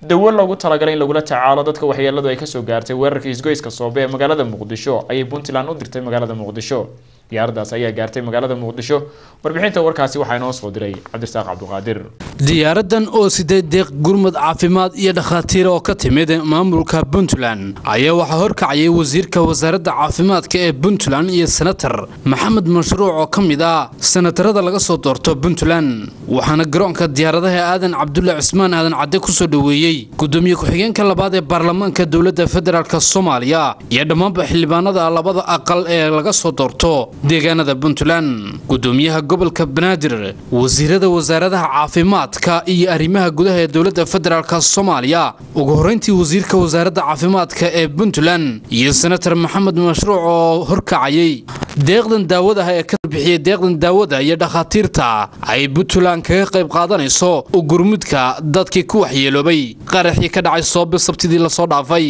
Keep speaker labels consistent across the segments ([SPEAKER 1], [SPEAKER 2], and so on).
[SPEAKER 1] dawo loogu talagalay in lagula tacaalo dadka waxyeeladu ay kasoo gaartay weerarka isgoyska soobe ee magaalada muqdisho ayay puntland u dirtay magaalada muqdisho diyaaradaas ayaa gaartay magaalada muqdisho warbixinta warkaasi waxaa inoo soo diray cabdirasaaq cabduqaadir
[SPEAKER 2] diyaaradan oo sideed deeq gurmud caafimaad iyo dhakhaatiir oo ka timid maamulka puntland ayaa waxaa horkacayay wasiirka wasaaradda caafimaadka ee puntland iyo senatar maxamed mashruuc oo ka mid ah senatarada laga soo doorto puntland waxaana garoonka diyaaradaha aadan cabdulle cismaan aadan cadde kusoo dhoweeyey gudoomiye ku-xigeenka labaad ee baarlamaanka dowladda federaalk soomaaliya iyo dhammaanba xildhibaanada labada aqal ee laga soo doorto deegaanada puntland gudoomiyaha gobolka banaadir wasiirada wasaaradaha caafimaadka iyo arrimaha gudaha ee dowladda federaalk soomaaliya ugu horreyntii wasiirka wasaaradda caafimaadka ee puntland iyo senatar maxamed mashruuc oo horkacayay deeqdan daawadaha ee ka bixiyay deeqdan daawada iyo dhakhaatiirta ay puntland kaga qayb qaadanayso u gurmudka dadkii ku waxyeeloobay qaraxii ka dhacay soobe sabtidii lasoo dhaafay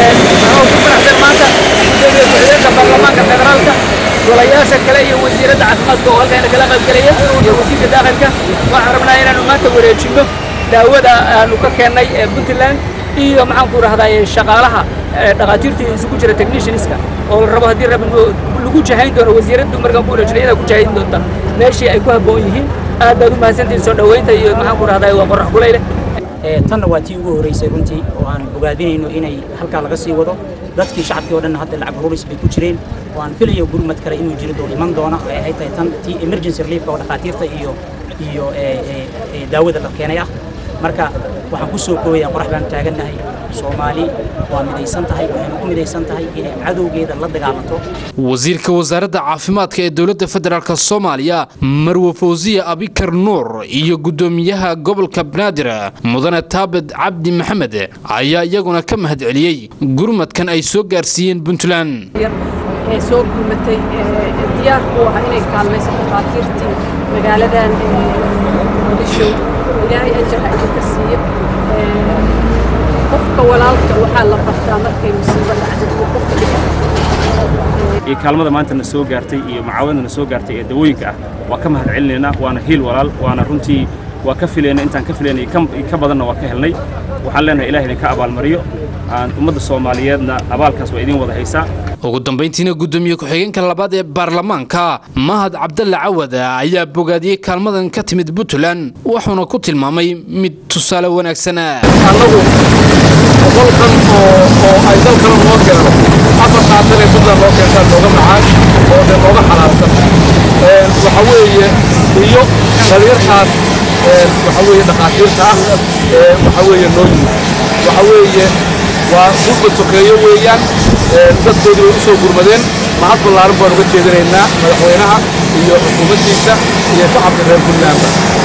[SPEAKER 3] golayaasha kale iyo wasiiradda caafimaadka oo halkan kala qaybgalaya iyo wasiirka daaqilka waxaan rabnaa inaanu maanta wareejinno daawada aanu ka keennay ee puntland iyo maxaan ku rahdaa shaqaalaha dhakhaatiirta isugu jira technicianska oo la rabo haddii rabin lagu jahayn doono wasiiraddu markaan ku wareejino iyadaa ku jahayn doonta meeshii ay ku habboon yihiin aad baad u mahadsantihin soo dhoweynta iyo maxaan ku rahdaa waa qorax kulayle
[SPEAKER 4] tanna waa tii ugu horreysay runtii oo aan bogaadinayno inay halkaa laga sii wado dadkii shacabkii oo dhan hadda lacag huris bay ku jireen oo aan filayo gurmad kale inuu jiri doono iman doona ay ahayd tahay tan tii emergency reliefka oo dhakhaatiirta iyo iyo daawada la keenay ah marka waxaan ku soo koobayaa qorax baan taagannahay soomaali waa midaysan tahay waxaynu ku midaysan tahay inay cadowgeeda la dagaalanto
[SPEAKER 2] wasiirka wasaaradda caafimaadka ee dowladda federaalk soomaaliya marwe fawsiya abikar nuur iyo gudoomiyaha gobolka banaadir mudane taabed cabdi maxamed ayaa iyaguna ka mahad celiyey gurmadkan ay soo gaarsiiyeen puntland
[SPEAKER 5] ee soo gurmatay diyaar u ah inay kaalmayso dhakhaatiirtii magaaladan muqdisho ilaahay ajarha idinka siiyo qofka walaalka waxaa la bartaa markay musiibo dhacdo iyo qofka dhiga
[SPEAKER 6] iyo kaalmada maanta na soo gaartay iyo macaawadna na soo gaartay ee dawooyinka ah waa ka mahad celinaynaa waana hiil walaal waana runtii waa ka filayna intaan ka filayna ka badanna waa ka helnay waxaan leenahay ilaah idinka abaalmariyo ummadda soomaaliyeedna abaalkaas waa idin wada haysaa
[SPEAKER 2] ugu dambayntiina gudoomiye ku-xigeenka labaad ee baarlamaanka mahad cabdalle cawad ayaa bogaadiyey kaalmadan ka timid puntland wuxuuna ku tilmaamay mid tusaale wanaagsan
[SPEAKER 7] annagu boqolkan oo ay dalkana noo keeno afar saatan ee puntland noo keentaan nooga macaan oo dee nooga xalaabsan waxa weeye iyo dhalinyartaas waxa weeye dhakhaatiirta ah waxa weeye noo yimid waxa weeye waa gurba sokeeyo weeyaan dadkoodii way u soo gurmadeen mahad ballaaran baan uga jeedinaynaa madaxweynaha iyo xukuumaddiisa iyo shacabka reer puntlandba